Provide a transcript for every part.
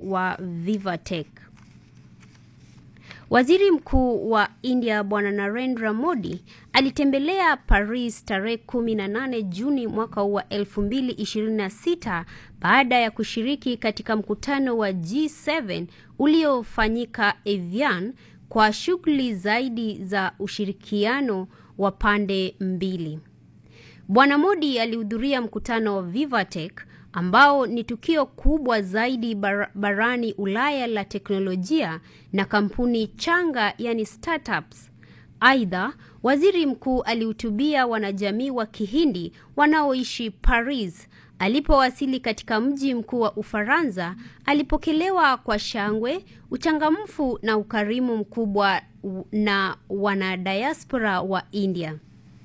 wa Vivatech. Waziri Mkuu wa India Bwana Narendra Modi alitembelea Paris tarehe 18 Juni mwaka wa 2026 baada ya kushiriki katika mkutano wa G7 uliofanyika Evian kwa shughuli zaidi za ushirikiano wa pande mbili. Bwana Modi alihudhuria mkutano wa Vivatech ambao ni tukio kubwa zaidi bar barani Ulaya la teknolojia na kampuni changa yani startups. Aidha, waziri mkuu alihutubia wanajamii wa Kihindi wanaoishi Paris. Alipowasili katika mji mkuu wa Ufaransa, alipokelewa kwa shangwe, uchangamfu na ukarimu mkubwa na wanadiaspora wa India.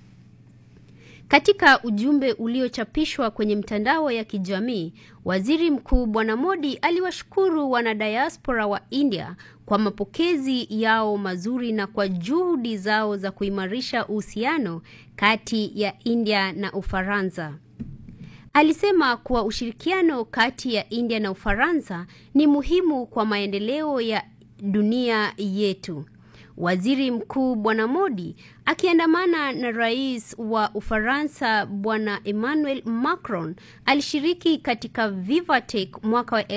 Katika ujumbe uliochapishwa kwenye mtandao ya kijamii, Waziri Mkuu Bwana Modi aliwashukuru wanadiaspora wa India kwa mapokezi yao mazuri na kwa juhudi zao za kuimarisha uhusiano kati ya India na Ufaransa. Alisema kuwa ushirikiano kati ya India na Ufaransa ni muhimu kwa maendeleo ya dunia yetu. Waziri Mkuu Bwana Modi akiandamana na Rais wa Ufaransa Bwana Emmanuel Macron alishiriki katika Vivatech mwaka wa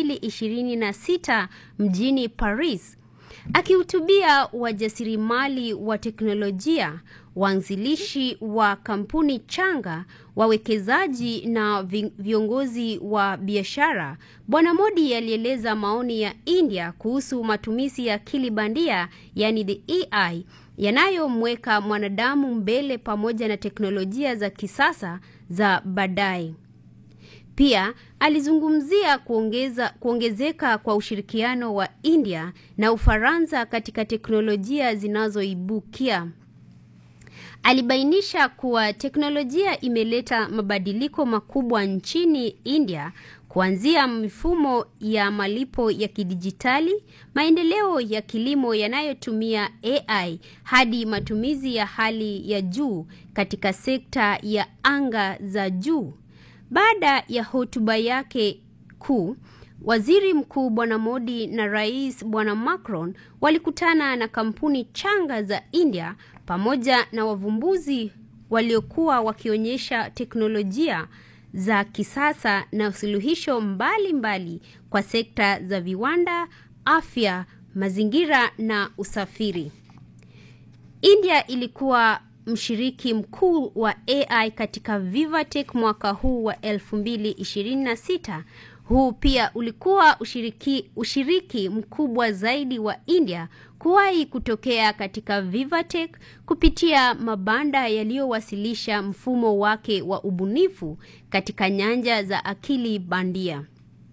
2026 mjini Paris. Akihutubia wajasiriamali wa teknolojia, waanzilishi wa kampuni changa, wawekezaji na viongozi wa biashara, Bwana Modi alieleza maoni ya India kuhusu matumizi ya akili bandia, yani the AI, yanayomweka mwanadamu mbele pamoja na teknolojia za kisasa za baadaye. Pia alizungumzia kuongeza, kuongezeka kwa ushirikiano wa India na Ufaransa katika teknolojia zinazoibukia. Alibainisha kuwa teknolojia imeleta mabadiliko makubwa nchini India kuanzia mifumo ya malipo ya kidijitali, maendeleo ya kilimo yanayotumia AI hadi matumizi ya hali ya juu katika sekta ya anga za juu. Baada ya hotuba yake kuu, Waziri Mkuu Bwana Modi na Rais Bwana Macron walikutana na kampuni changa za India pamoja na wavumbuzi waliokuwa wakionyesha teknolojia za kisasa na suluhisho mbalimbali mbali kwa sekta za viwanda, afya, mazingira na usafiri. India ilikuwa mshiriki mkuu wa AI katika Vivatech mwaka huu wa 2026. Huu pia ulikuwa ushiriki, ushiriki mkubwa zaidi wa India kuwahi kutokea katika Vivatech kupitia mabanda yaliyowasilisha mfumo wake wa ubunifu katika nyanja za akili bandia.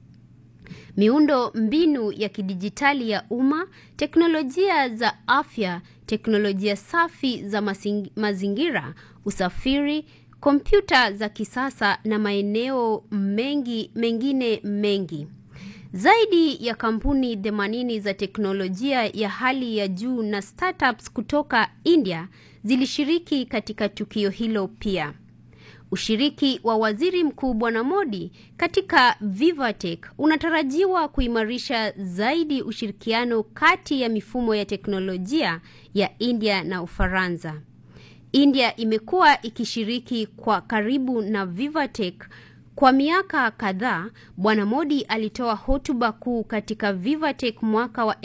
Miundo mbinu ya kidijitali ya umma, teknolojia za afya, teknolojia safi za mazingira, usafiri, kompyuta za kisasa na maeneo mengi mengine mengi. Zaidi ya kampuni 80 za teknolojia ya hali ya juu na startups kutoka India zilishiriki katika tukio hilo pia. Ushiriki wa Waziri Mkuu Bwana Modi katika Vivatech unatarajiwa kuimarisha zaidi ushirikiano kati ya mifumo ya teknolojia ya India na Ufaransa. India imekuwa ikishiriki kwa karibu na Vivatech kwa miaka kadhaa. Bwana Modi alitoa hotuba kuu katika Vivatech mwaka wa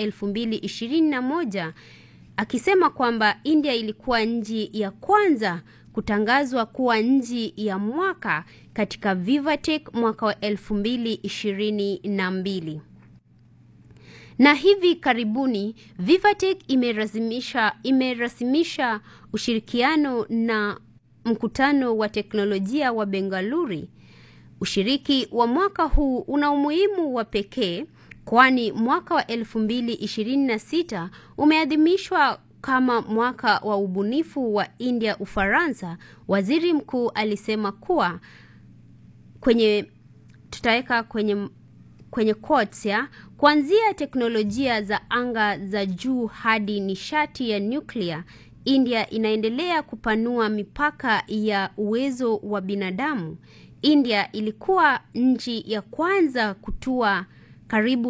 2021 akisema kwamba India ilikuwa nchi ya kwanza kutangazwa kuwa nchi ya mwaka katika Vivatech mwaka wa 2022. Na hivi karibuni Vivatech imerasimisha imerasimisha ushirikiano na mkutano wa teknolojia wa Bengaluru. Ushiriki wa mwaka huu una umuhimu wa pekee kwani mwaka wa 2026 umeadhimishwa kama mwaka wa ubunifu wa India Ufaransa. Waziri mkuu alisema kuwa kwenye tutaweka kwenye kwenye quotes ya kuanzia teknolojia za anga za juu hadi nishati ya nyuklia, India inaendelea kupanua mipaka ya uwezo wa binadamu. India ilikuwa nchi ya kwanza kutua karibu